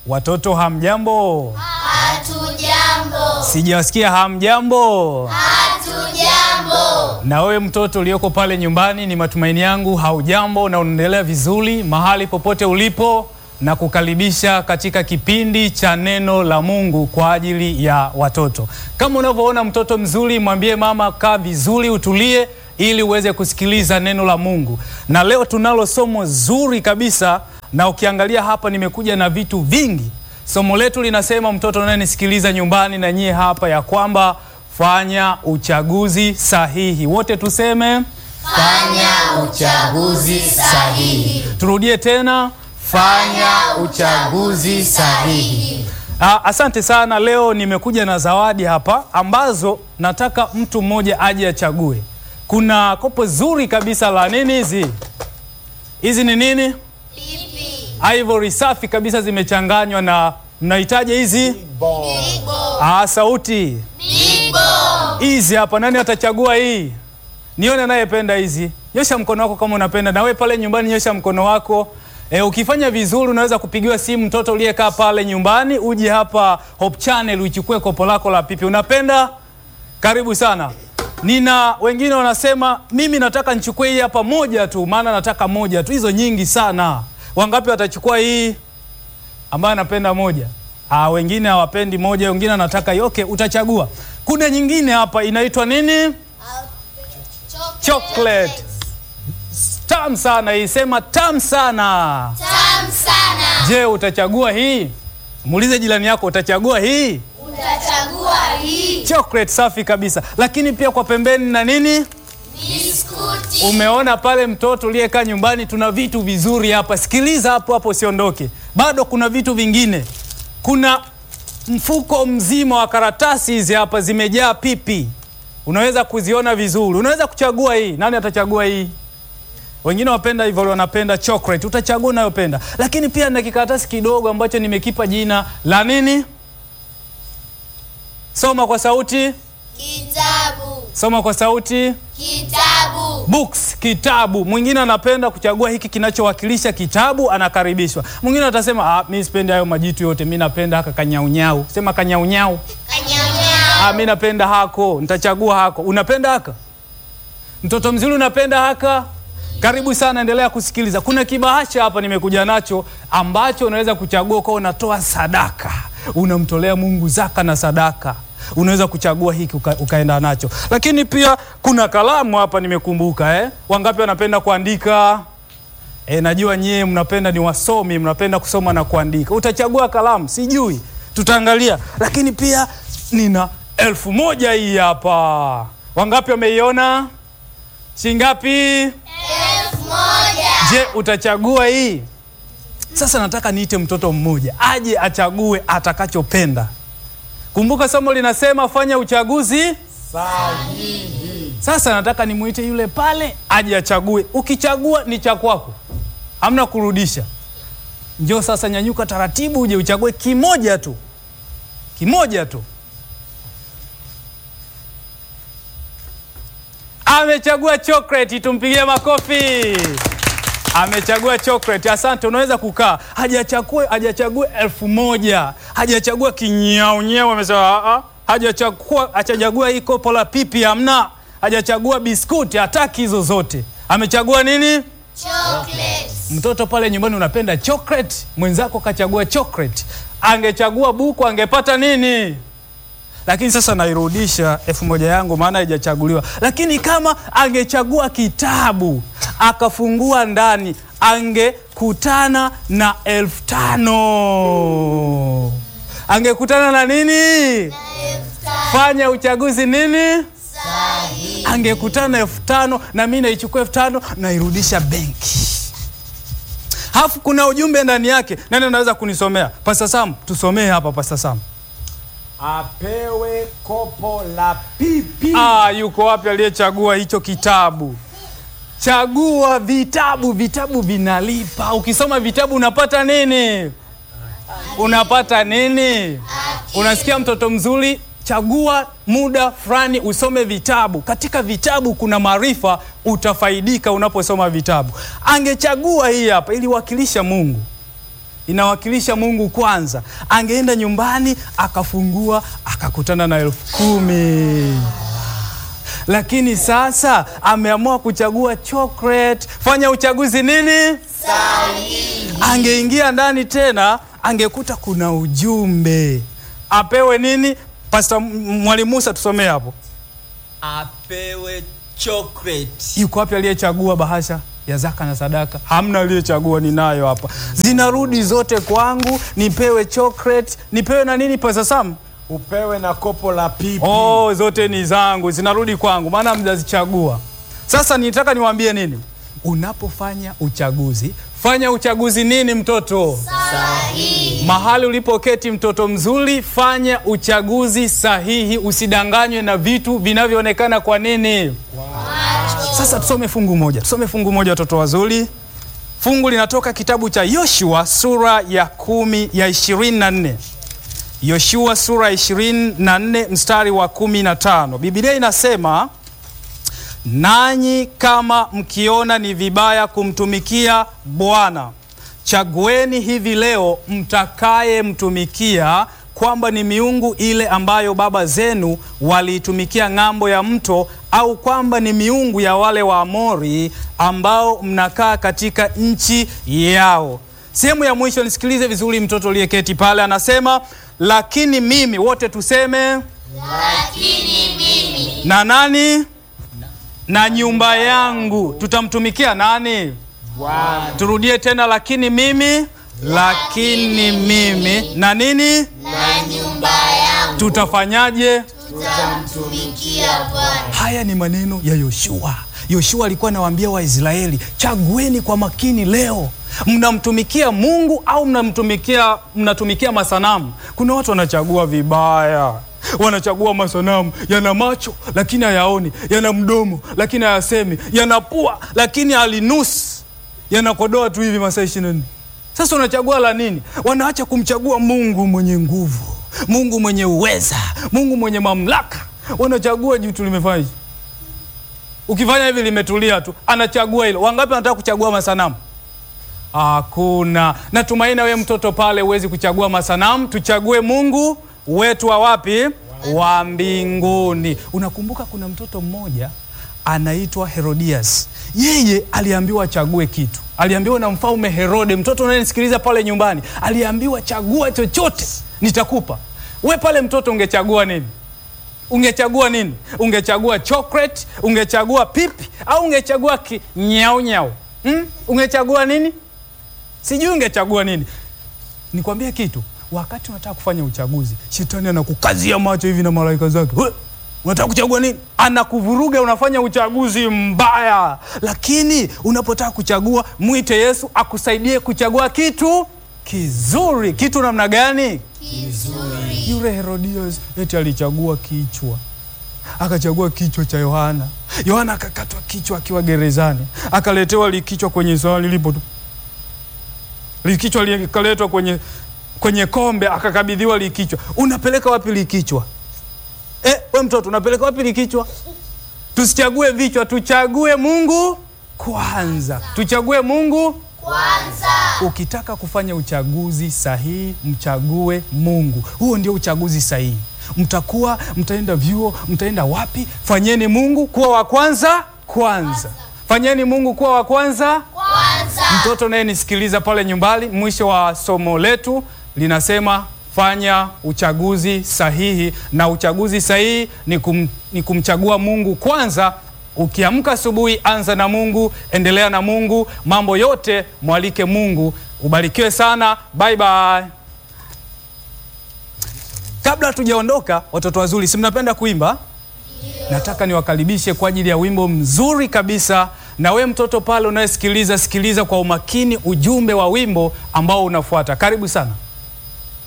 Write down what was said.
Watoto hamjambo? Hatujambo. Sijawasikia hamjambo. Hatujambo. Na wewe mtoto ulioko pale nyumbani, ni matumaini yangu haujambo na unaendelea vizuri mahali popote ulipo, na kukaribisha katika kipindi cha neno la Mungu kwa ajili ya watoto. Kama unavyoona mtoto mzuri, mwambie mama kaa vizuri, utulie ili uweze kusikiliza neno la Mungu. Na leo tunalo somo zuri kabisa, na ukiangalia hapa nimekuja na vitu vingi. Somo letu linasema, mtoto unayenisikiliza nyumbani na nyie hapa, ya kwamba fanya uchaguzi sahihi. Wote tuseme Fanya uchaguzi sahihi. Turudie tena, fanya uchaguzi sahihi. Ah, asante sana. Leo nimekuja na zawadi hapa ambazo nataka mtu mmoja aje achague. Kuna kopo zuri kabisa la nini hizi? Hizi ni nini? Pipi. Ivory safi kabisa zimechanganywa na mnahitaji hizi? Bibo. Ah, sauti. Bibo. Hizi hapa, nani atachagua hii? Nione anayependa hizi. Nyosha mkono wako kama unapenda. Na wewe pale nyumbani nyosha mkono wako. E, ukifanya vizuri unaweza kupigiwa simu mtoto uliyekaa pale nyumbani, uje hapa Hope Channel uchukue kopo lako la pipi. Unapenda? Karibu sana. Nina wengine wanasema mimi nataka nichukue hii hapa moja tu, maana nataka moja tu. Hizo nyingi sana. Wangapi watachukua hii ambayo anapenda moja? Ah, wengine hawapendi moja, wengine anataka hiyo. Okay, utachagua. Kuna nyingine hapa inaitwa nini? Chocolate. Tamu sana hii, sema tamu sana. Tamu sana. Je, utachagua hii? Muulize jirani yako, utachagua hii? Utachagua hii. Chocolate safi kabisa, lakini pia kwa pembeni na nini Biskuti. Umeona pale mtoto uliyekaa nyumbani, tuna vitu vizuri hapa. Sikiliza hapo hapo, usiondoke, bado kuna vitu vingine. Kuna mfuko mzima wa karatasi hizi hapa, zimejaa pipi, unaweza kuziona vizuri. Unaweza kuchagua hii. Nani atachagua hii? Wengine wapenda hivyo, wanapenda chocolate, utachagua unayopenda. Lakini pia na kikaratasi kidogo ambacho nimekipa jina la nini? Soma kwa sauti, Kitabu. soma kwa sauti. Kitabu. Books, kitabu. Mwingine anapenda kuchagua hiki kinachowakilisha kitabu, anakaribishwa. Mwingine atasema ah, mi sipendi hayo majitu yote, mi napenda haka kanyaunyau. Sema kanyaunyau. Kanyaunyau. Ah, mi napenda hako, nitachagua hako. Unapenda haka? Mtoto mzuri, unapenda haka? Karibu sana, endelea kusikiliza. Kuna kibahasha hapa nimekuja nacho ambacho unaweza kuchagua kwa unatoa sadaka, unamtolea Mungu zaka na sadaka. Unaweza kuchagua hiki uka, ukaenda nacho. Lakini pia kuna kalamu hapa nimekumbuka, eh? Wangapi wanapenda kuandika? E, najua nyie mnapenda ni wasomi, mnapenda kusoma na kuandika. Utachagua kalamu, sijui, tutaangalia. Lakini pia nina elfu moja hii hapa. Wangapi wameiona? Shingapi? Elfu moja. Je, utachagua hii? Sasa nataka niite mtoto mmoja aje achague atakachopenda. Kumbuka somo linasema fanya uchaguzi sahihi. Sasa nataka nimuite yule pale aje achague. Ukichagua ni cha kwako, hamna kurudisha. Njoo sasa, nyanyuka taratibu, uje uchague kimoja tu, kimoja tu. Amechagua chocolate, tumpigie makofi. Amechagua chocolate. Asante, unaweza kukaa. Hajachague hajachague elfu moja hajachagua kinyaunyau, amesema "Ah, ah." hajachagua hajachagua hii kopo la pipi, hamna. Hajachagua biskuti, hataki hizo zote. Amechagua nini? Chocolate. Mtoto pale nyumbani unapenda chocolate, mwenzako kachagua chocolate. Angechagua buku angepata nini? Lakini sasa nairudisha elfu moja yangu, maana haijachaguliwa. Lakini kama angechagua kitabu akafungua ndani, angekutana na elfu tano angekutana na nini? Fanya uchaguzi nini? Sahihi. angekutana na elfu tano na mi naichukua elfu tano nairudisha benki. Halafu kuna ujumbe ndani yake. Nani anaweza kunisomea? Pasta Sam, tusomee hapa Pasta Sam. apewe kopo la pipi. Ah, yuko wapi aliyechagua hicho kitabu? Chagua vitabu, vitabu vinalipa. Ukisoma vitabu unapata nini? Unapata nini? Unasikia mtoto mzuri? Chagua muda fulani usome vitabu. Katika vitabu kuna maarifa, utafaidika unaposoma vitabu. Angechagua hii hapa, iliwakilisha Mungu. inawakilisha Mungu kwanza. Angeenda nyumbani akafungua akakutana na elfu kumi lakini sasa ameamua kuchagua chocolate. Fanya uchaguzi nini? Angeingia ndani tena angekuta kuna ujumbe apewe nini? Pastor Mwalimu Musa, tusomee hapo. apewe chocolate Yuko wapi aliyechagua bahasha ya zaka na sadaka? Hamna aliyechagua, ninayo hapa, zinarudi zote kwangu. Nipewe chocolate, nipewe na nini, Pastor Sam? Upewe na kopo la pipi. Oh, zote ni zangu, zinarudi kwangu, maana mjazichagua. Sasa nitaka niwaambie nini, unapofanya uchaguzi, fanya uchaguzi nini, mtoto Sahihi. mahali ulipoketi, mtoto mzuri, fanya uchaguzi sahihi, usidanganywe na vitu vinavyoonekana. Kwa nini? Sasa tusome fungu moja, tusome fungu moja, watoto wazuri. Fungu linatoka kitabu cha Yoshua sura ya kumi ya ishirini na nne Yoshua sura ya ishirini na nne mstari wa kumi na tano Biblia inasema nanyi kama mkiona ni vibaya kumtumikia Bwana, chagueni hivi leo mtakayemtumikia, kwamba ni miungu ile ambayo baba zenu waliitumikia ng'ambo ya mto, au kwamba ni miungu ya wale Waamori ambao mnakaa katika nchi yao. Sehemu ya mwisho, nisikilize vizuri, mtoto uliyeketi pale anasema, lakini mimi, wote tuseme, Lakini mimi na nani na nyumba yangu tutamtumikia nani? Bwana. Turudie tena, lakini mimi, lakini mimi na nini, na nyumba yangu tutafanyaje? tutamtumikia Bwana. Haya ni maneno ya Yoshua. Yoshua alikuwa anawaambia Waisraeli, chagueni kwa makini leo, mnamtumikia Mungu au mnamtumikia mnatumikia masanamu? Kuna watu wanachagua vibaya, wanachagua masanamu, yana macho lakini hayaoni, yana mdomo lakini hayasemi, yana pua lakini halinusi, yanakodoa tu hivi masaa ishirini na nne. Sasa unachagua la nini? Wanaacha kumchagua Mungu mwenye nguvu, Mungu mwenye uweza, Mungu mwenye mamlaka. Wanachagua juu tu limefanya hivi. Ukifanya hivi limetulia tu, anachagua hilo. Wangapi wanataka kuchagua masanamu? Hakuna. Natumaini wewe mtoto pale huwezi kuchagua masanamu, tuchague Mungu wetu wa wapi? Wa mbinguni. Unakumbuka kuna mtoto mmoja anaitwa Herodias. Yeye aliambiwa achague kitu, aliambiwa na mfalme Herode. Mtoto unayenisikiliza pale nyumbani, aliambiwa chagua chochote nitakupa. We pale mtoto ungechagua nini? Ungechagua nini? Ungechagua chocolate, ungechagua pipi au ungechagua ki nyau nyau? Hmm? Ungechagua nini? Sijui ungechagua nini. Nikwambie kitu, wakati unataka kufanya uchaguzi, shetani anakukazia macho hivi na malaika zake. We, unataka kuchagua nini? Anakuvuruga, unafanya uchaguzi mbaya. Lakini unapotaka kuchagua, mwite Yesu akusaidie kuchagua kitu kizuri. Kitu namna gani? Kizuri. Yule Herodias eti alichagua kichwa, akachagua kichwa cha Yohana. Yohana akakatwa kichwa akiwa gerezani, akaletewa likichwa kwenye sahani lipo tu, likichwa likaletwa kwenye, kwenye kombe, akakabidhiwa likichwa. Unapeleka wapi likichwa? Eh, we mtoto unapeleka wapi likichwa? Tusichague vichwa, tuchague Mungu kwanza, tuchague Mungu Kwanza. Ukitaka kufanya uchaguzi sahihi, mchague Mungu. Huo ndio uchaguzi sahihi. Mtakuwa mtaenda vyuo, mtaenda wapi? Fanyeni Mungu kuwa wa kwanza kwanza, fanyeni Mungu kuwa wa kwanza. Kwanza. Mtoto naye nisikiliza pale nyumbani, mwisho wa somo letu linasema fanya uchaguzi sahihi, na uchaguzi sahihi ni, kum, ni kumchagua Mungu kwanza. Ukiamka asubuhi, anza na Mungu, endelea na Mungu, mambo yote mwalike Mungu. Ubarikiwe sana, bye bye. Kabla hatujaondoka, watoto wazuri, si mnapenda kuimba? Nataka niwakaribishe kwa ajili ya wimbo mzuri kabisa. Na we mtoto pale unayesikiliza, sikiliza kwa umakini ujumbe wa wimbo ambao unafuata. Karibu sana.